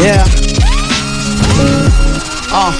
Yeah. Ah.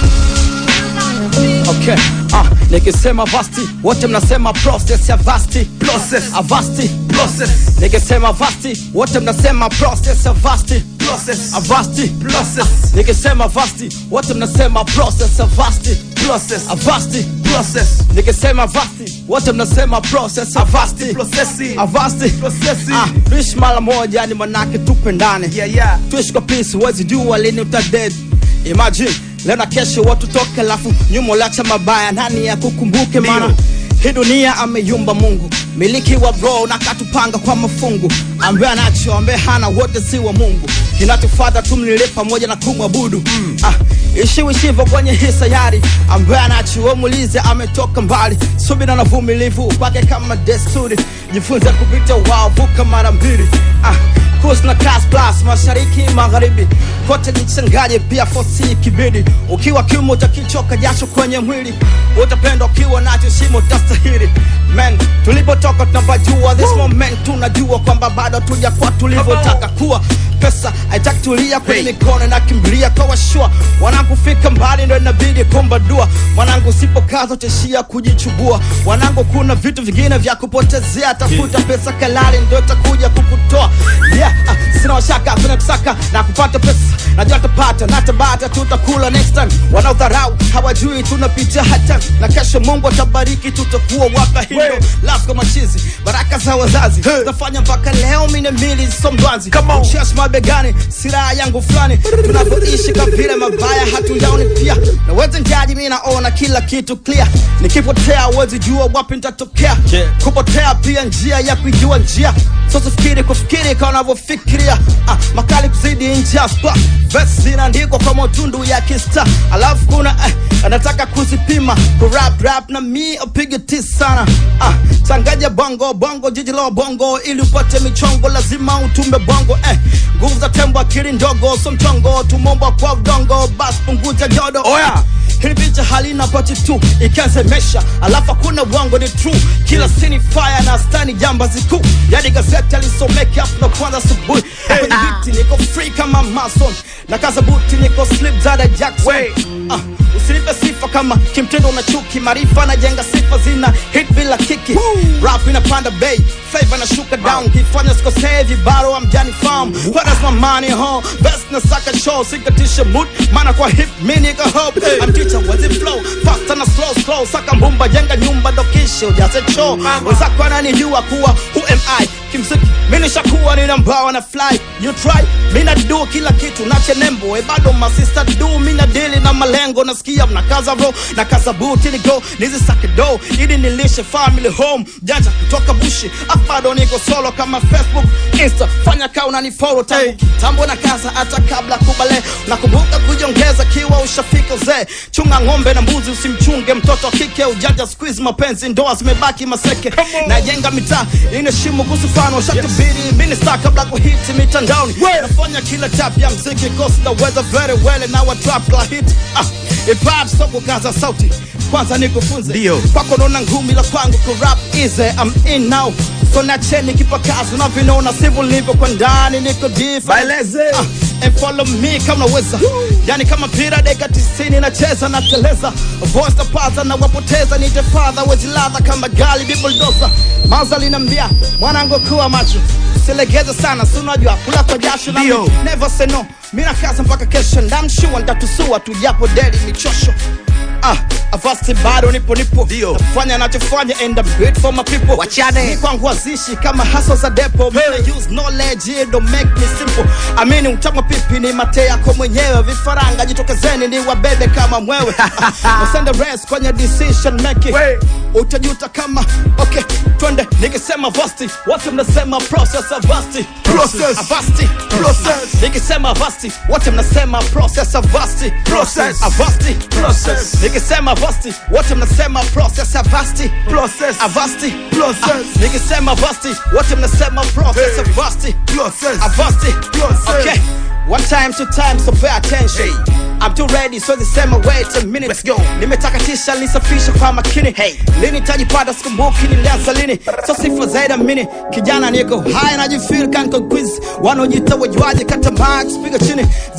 Okay. Ah, nikisema vasti wote mnasema process ya vasti Process. avasti Process. nikisema vasti wote mnasema process ya vasti Process. avasti Process. nikisema vasti wote mnasema process ya vasti Process. avasti Process. nikisema vasti wote mnasema process ya vasti Processing. avasti Processing. ah, tuishi mara moja ni manake tupendane Yeah, yeah. tuishi kwa peace huwezi jua lini utaded imagine leo na kesho watu toke lafu nyuma ulacha mabaya nani ya kukumbuke Ndio. mana hii dunia ameyumba mungu miliki wa bro na katupanga kwa mafungu ambaye anacho ambaye hana wote si wa mungu kinachofata tumlile pamoja na kumwabudu mm. ah, ishiwishivo kwenye hii sayari ambaye anacho wemulize ametoka mbali subira na vumilivu kwake kama desturi jifunze kupita wao vuka mara mbili ah, Kus na class plus mashariki magharibi kote jichanganye pia fosi kibidi ukiwa kiume utakichoka jasho kwenye mwili utapenda ukiwa nacho shimo utastahili men tulipotoka tunapajua this moment tunajua kwamba bado tujakuwa tulivyotaka kuwa pesa haitaki tulia kwenye Hey. mikono na kimbilia kwa washua wanangu fika mbali ndo inabidi kuomba dua wanangu usipokaza utaishia kujichubua wanangu kuna vitu vingine vya kupotezea tafuta pesa kalali ndo itakuja kukutoa yeah, ah, sina washaka kuna kusaka na kupata pesa najua tapata na tabata tutakula next time wanaodharau hawajui tunapitia hata na kesho mungu atabariki tutakuwa waka hindo Hey. lasko machizi baraka za wazazi Hey. zafanya mpaka leo mine mili somdwanzi Come on. Cheers mabegani silaha yangu fulani tunavyoishi kwa vile mabaya hatuyaoni pia naweza njaji mi naona kila kitu clear nikipotea uwezi jua wapi nitatokea Yeah. kupotea pia njia ya kuijua njia sosifikiri kufikiri kama unavyofikiria ah, makali kuzidi njia spa vesi zinaandikwa kwa matundu ya kista alafu kuna eh, anataka kuzipima kurap rap na mi upige ti sana ah, changanya bongo bongo jiji la bongo ili upate michongo lazima utumbe bongo eh, nguvu za tembo akili ndogo so mchongo tumomba kwa udongo bas punguza jodo Oya. hili picha halina pati tu ikazemesha alafu hakuna uongo ni true kila sini fire na stani jamba zikuu yani gazeti alisomeke hapo na kwanza asubuhi kwenye biti niko free kama mason na kaza buti niko slip zada jackson Wey. ah, usinipe sifa kama kimtindo na chuki maarifa najenga sifa zina hit bila kiki rap inapanda bay favor na shuka down kifanya sikosee vibaro amjani farm what is my money huh best na saka show sikatisha mood maana kwa hip mini niko hope I'm teacher wazi flow faster na slow slow saka mbumba jenga nyumba dokisho ujaze choo wenzako ananijua kuwa who am I kimziki mimi nishakuwa nina mbawa na fly you try mimi na do kila kitu nache nembo e bado my sister do mimi na deal na malengo nasikia mnakaza bro na kaza buti ni go nizisake do ili nilishe family home janja kutoka bushi bado niko solo kama facebook insta fanya kaa unanifollow tangu Hey. tambo na kaza hata kabla kubale nakumbuka kujiongeza kiwa ushafika uzee chunga ng'ombe na mbuzi usimchunge mtoto wa kike ujanja squeeze mapenzi ndoa zimebaki maseke on. najenga mitaa inaheshimu kusufano shatubiri minista kabla kuhiti mitandaoni Well. nafanya kila tap ya mziki kosi naweza very well na wa trap la hit ah, ipap so kukaza sauti kwanza nikufunze Ndio. kwako naona ngumi la kwangu kurap easy I'm in now so nacheni kipakazi unavinona sivyo nilivyo kwa ndani niko different Maeleze. ah, and follow me kama unaweza yani kama mpira dakika tisini nacheza nateleza voice na paza na wapoteza nite father wezi ladha kama gali bibuldoza maza linambia mwanangu kuwa macho silegeze sana si unajua kula kwa jasho na Ndio. mi- never say no mi nakaza mpaka kesho ndamshua ntatusua tujapo deli michosho Ah, avasti bado nipo nipo Ndio. nafanya nachofanya and I'm great for my people Wachane. Ni kwangu wazishi kama haso za depo hey. use knowledge it don't make me simple amini utamwa pipi ni mate yako mwenyewe vifaranga jitokezeni ni wabebe kama mwewe usende rest kwenye decision making We. utajuta kama okay twende nikisema vasti wote mnasema process of vasti Process. avasti Process. nikisema avasti wote mnasema process of vasti Process. avasti Process. nikisema avasti wote mnasema process of vasti Process. avasti Process. Ah, nikisema vasti wote mnasema process Hey. of vasti Process. avasti Process. okay one time two time so pay attention Hey. I'm too ready so zisema wait a minute Let's go. nimetakatisha nisafisha kwa makini hey. lini tajipata sikumbuki nilianza lini so sifa zaidi mini kijana niko high najifeel kanko quiz wanaojita wajuaji kata max piga chini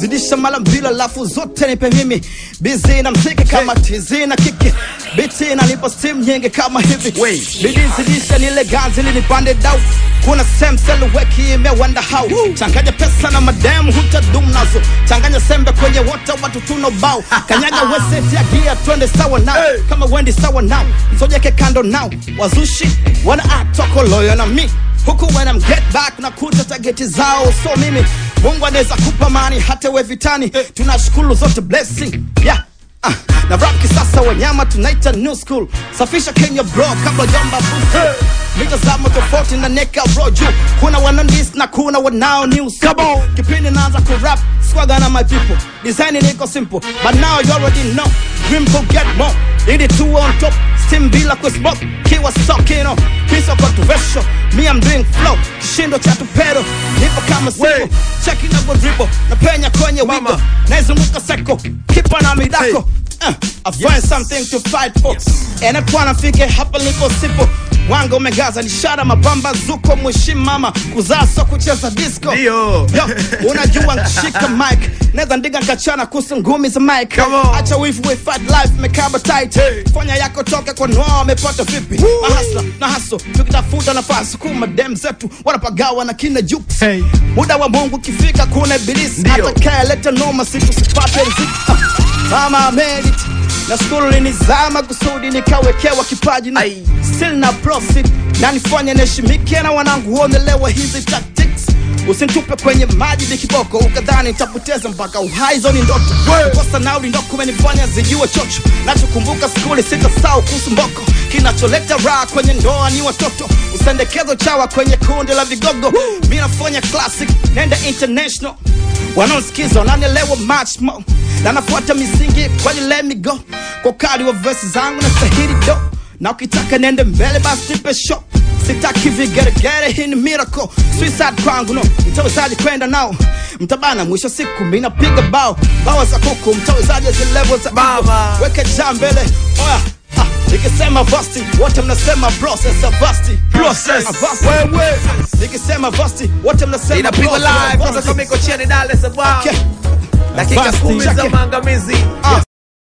zidisha mara mbili alafu zote nipe mimi bizi na mziki kama tizi na kiki biti nanipa steam nyingi kama hivi Wait. bidi zidisha nile ganzi linipande dau kuna sem seleweki imewanda hau changanya pesa na madem hutadum nazo changanya sembe kwenye wota watu tuna bao kanyaga weseti ya gia twende sawa nao Hey. kama wendi sawa nao msojeke kando nao wazushi wana atoko loyo na mi huku when I'm get back na kuta tageti zao so mimi mungu anaweza kupa mani hata we vitani tunashukuru zote blessing yeah Ah, na rap kisasa wanyama tunaita new school safisha kenya bro kabla jamba boost mitazamo tofauti na neka bro juu kuna wanandis na kuna wanao new school kipindi naanza kurap squaga na my people design niko simple but now you already know dream to get more ili two on top steam bila kusmoke kiwa sokino piece of controversial me I'm doing flow kishindo cha tupero nipo kama sipo Wey. cheki na dribble na penya kwenye Mama. wigo naizunguka seko kipa na midako Uh, I find something to fight for and I nafike hapa lipo sipo wanga umegaza nishara mabamba zuko mheshimu mama kuzaa so kucheza disco Ndio. Yo, unajua nkishika mic naweza ndiga nkachana kuhusu ngumi za mic Come on. acha wifu we fight life mekaba tight Hey. fanya yako toke kwa noa wamepata vipi mahasla na haso tukitafuta nafasi kuma dem zetu wanapagawa na kina juks Hey. muda wa mungu ukifika kuna ibilisi Ndio. atakayeleta noma siku sipate riziki Ah, mama merit na skulu linizama kusudi nikawekewa kipaji na Ai. still na profit na nifanye niheshimike na wanangu huonelewa hizi tactics usinitupe kwenye maji ni kiboko ukadhani nitapoteza mpaka uhai hizo ni ndoto We. kosa nauli ndo kumenifanya zijue chocho nachokumbuka skuli sitasau kuhusu mboko kinacholeta raha kwenye ndoa ni watoto usendekezo chawa kwenye kundi la vigogo mi nafanya classic nenda international wanaosikiza wananielewa much more na nafuata misingi kwani let me go kwa ukali wa vesi zangu na stahili do na ukitaka nende mbele basi nipe show sitaki vigeregere hii ni miracle suicide kwangu no mtawezaji kwenda nao mtabana mwisho siku mi napiga bao bawa za kuku mtawezaji zilevo za Baba. weke jaa mbele oya ha, nikisema vasti wote mnasema process of vasti Process. Ah, vasti. Wewe. nikisema vasti wote mnasema inapigwa process of live vasti. kutoka mikocheni Dar es Salaam Okay. dakika Vasti. kumi za Chake. maangamizi Ah.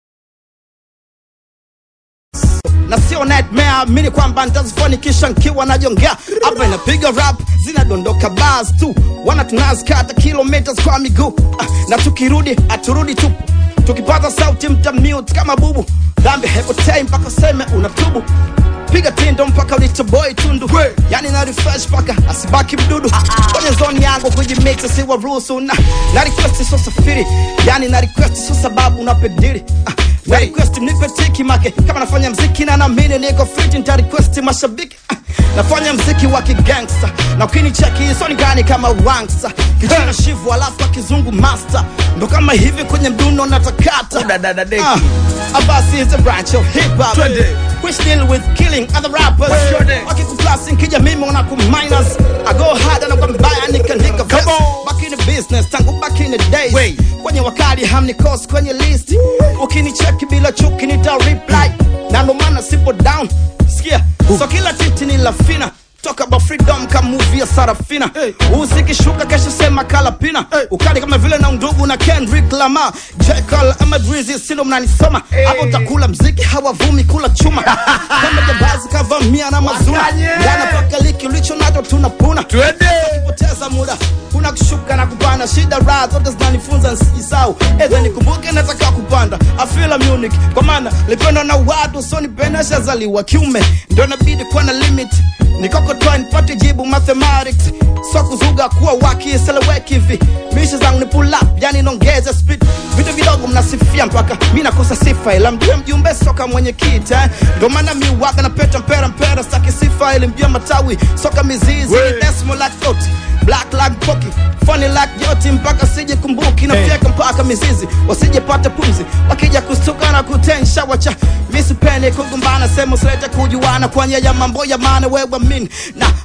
na sio nightmare amini kwamba nitazifanikisha nkiwa najongea hapa inapiga rap zinadondoka bars tu wana tunazikata kilometers kwa miguu ah, na tukirudi aturudi tupu tukipata sauti mtamute kama bubu dhambi hepotei mpaka seme unatubu piga tindo mpaka ulitoboi tundu We. yani na refresh mpaka asibaki mdudu kwenye zone yangu kujimix siwaruhusu na, na request sio safiri yani na request sio sababu unapedili ah, na request mnipe tiki make kama nafanya mziki na naamini niko fit nita request mashabiki ah, nafanya mziki wa kigangsta na ukinicheki soni gani kama wangsta kijana shivu alafu wa kizungu master ndo kama hivi kwenye mduno natakata Udadadadeki. Ah, Abasi is a branch of hip hop Twende. which deal with killing other rappers Twende. wakikuplasi nkija mimi wanakuminus I go hard na kwa mbaya nikaandika verse. on. back in the business tangu back in the days Wait. kwenye wakali hamnikosi kwenye list ukinicheki bila chuki nita reply na ndo maana sipo down sikia so kila titi ni lafina Talk about freedom kama movie ya Sarafina hey. Usikishuka kesho sema kalapina hey. Ukali kama vile na undugu na Kendrick Lamar J. Cole ama Drizzy sindo mnanisoma Hey. Hapo utakula mziki hawavumi kula chuma Kama jabazi kavamia na mazuna Wakanye. Ndana paka liki ulicho nacho tunapuna twende kupoteza muda kuna kushuka na kupanda shida raha zote zinanifunza nsijisau edha nikumbuke nataka kupanda afila munich kwa maana lipenda na watu so nipenda shazaliwa kiume ndio nabidi kuwa na limit nikokotoa nipate jibu mathematics so kuzuga kuwa wakiseleweki hivi mishi zangu ni pull up yani nongeze speed vitu vidogo mnasifia mpaka mi nakosa sifa ila mjue mjumbe soka mwenye kita eh. ndo maana mi waga na peta mpera mpera staki sifa ili mjue matawi soka mizizi We. ni decimal like oti black like poki funny like joti mpaka sije kumbuki na Hey. fyeka mpaka mizizi wasijepata pumzi wakija kustuka na kutensha wacha misipeni kugombana sehemu silete kujuana kwa nya ya mambo ya maana wewe min na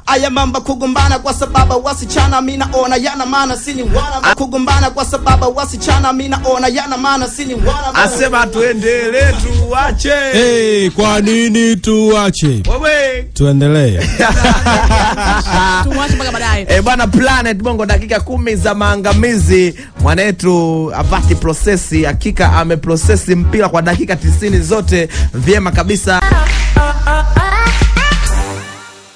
aya mamba kugombana kwa sababu wasichana mi naona yana maana sini wana kugombana kwa sababu wasichana mi naona yana maana sini wana asema tuendelee tuache Hey, kwa nini tuache? wewe Tuendelee. Tumwache mpaka baadaye. E, bwana Planet Bongo, dakika kumi za maangamizi. Mwanetu Avati Prosesi hakika ameprosesi mpira kwa dakika tisini zote vyema kabisa.